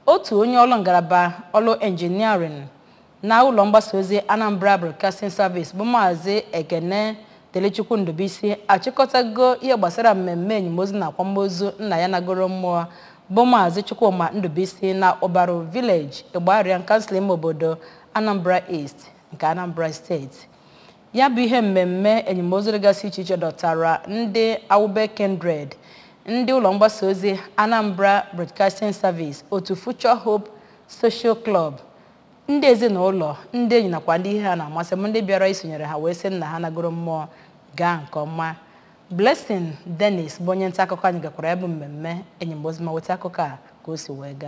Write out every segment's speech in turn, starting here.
otu onye ọrụ ngalaba ọrụ enjiniarịn na ụlọ mgbasa ozi Anambra Broadcasting Service bụ maazị Ekene Telechukwu Ndụbụisi achịkọtago ihe gbasara mmemme enyemozu na akwamozu nna ya nagoro mmụọ bụ maazị Chukwuma Ndụbụisi na Ụbarụ Village Ịgbariam kansụl ime obodo Anambra East nke Anambra steeti ya bụ ihe mmemme enyemozu dịgasị iche iche dọtara ndị Awube Kindred ndị ụlọ mgbasa ozi Anambra Broadcasting Service otu Future Hope Social Club ndị ezinụlọ ndị enyi nakwa ndị ihe ha na-amasị m ndị bịara isonyere ha wee sị nna ha nagoro mmụọ gaa nke ọma Blessing Dennis bụ onye nta akụkọ anyị gakwara ya bụ mmemme enyemozu ma weta akụkọ a ka o si wee gaa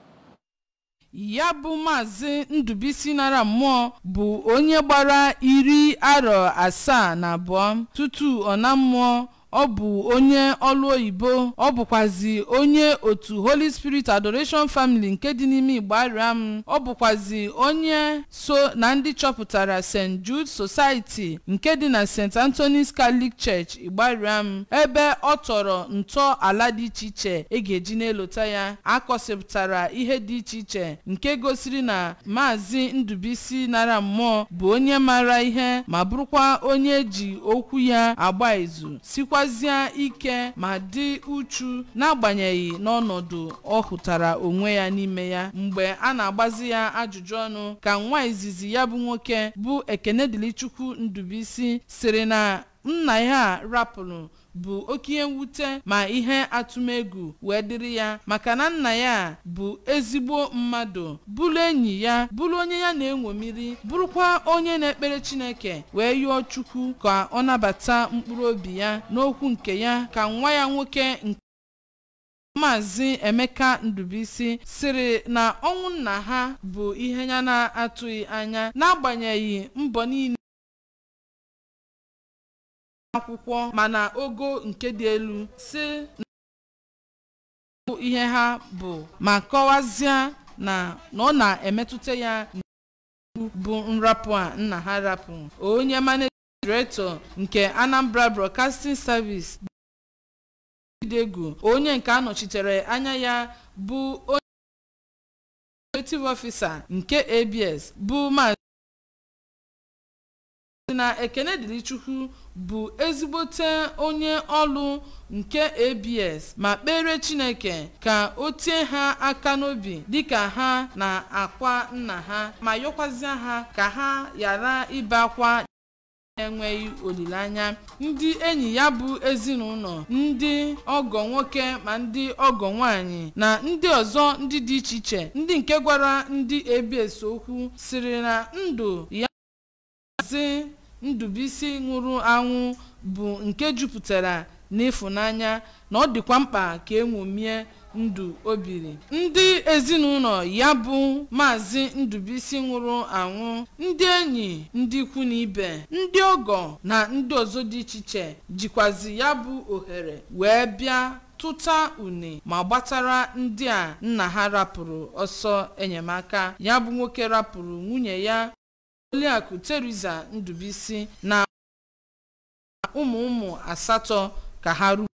ya bụ maazị ndụbisi nara mmụọ bụ onye gbara iri arọ asaa na abụọ tutu ọ na mmụọ ọ bụ onye ọlụ oyibo ọ bụkwazi onye otu holy spirit adoration family nke dị n'ime Igbariam ọ bụkwazi onye so na ndị chọpụtara st jude society nke dị na st anthony's catholic church Igbariam ebe ọ tọrọ ntọ ala dị iche iche e ga-eji n'elota ya akọsịpụtara ihe dị iche iche nke gosiri na maazị ndụbisi nara mmụọ bụ onye maara ihe ma bụrụkwa onye ji okwu ya agba izu sikwa sikwazie ike ma dị uchu n'agbanyeghị n'ọnọdụ ọ hụtara onwe ya n'ime ya mgbe a na-agbazi ya ajụjụ ọnụ ka nwa izizi ya bụ nwoke bụ Ekenedilichukwu Ndụbụisi sịrị na nna ya rapụrụ bụ oke ihe mwute ma ihe atụmegwu wee dịrị ya maka na nna ya bụ ezigbo mmadụ bụrụ enyi ya bụrụ onye ya na-enwomiri bụrụkwa onye na-ekpere Chineke wee yọọ Chukwu ka ọ nabata mkpụrụ obi ya n'okwu nke ya ka nwa ya nwoke nke Maazị Emeka Ndụbụisi sịrị na ọnwụ nna ha bụ ihe ya na-atụghị anya n'agbanyeghị mbọ niile akwụkwọ mana ogo nke dị elu si na ihe ha bụ ma kọwazie na na ọ na-emetụta ya bụ nrapụ a nna ha rapụ onye managing director nke Anambra Broadcasting Service Idegu onye nke anọchitere anya ya bụ onye executive officer nke ABS bụ maazị na Ekenedilichukwu bụ ezigbote onye ọlụ nke ABS ma kpere Chineke ka o tie ha aka n'obi dịka ha na-akwa nna ha ma yọkwazịa ha ka ha ghara ibe akwa enweghị olileanya ndị enyi ya bụ ezinụlọ ndị ọgọ nwoke ma ndị ọgọ nwanyị na ndị ọzọ ndị dị iche iche ndị nke gwara ndị ABS okwu sịrị na ndụ ya maazị Ndụbụisi nwụrụ anwụ bụ nke jupụtara n'ịfụnanya na ọ dịkwa mkpa ka enwomie ndụ o biri ndị ezinụlọ ya bụ maazị Ndụbụisi nwụrụ anwụ ndị enyi ndị ikwu na ibe ndị ọgọ na ndị ọzọ dị iche iche jikwazi ya bụ ohere wee bịa tụta une ma gbatara ndị a nna ha rapụrụ ọsọ enyemaka ya bụ nwoke rapụrụ nwunye ya Oliakụ Teresa Ndụbụisi na ụmụ ụmụ asatọ ka ha ruo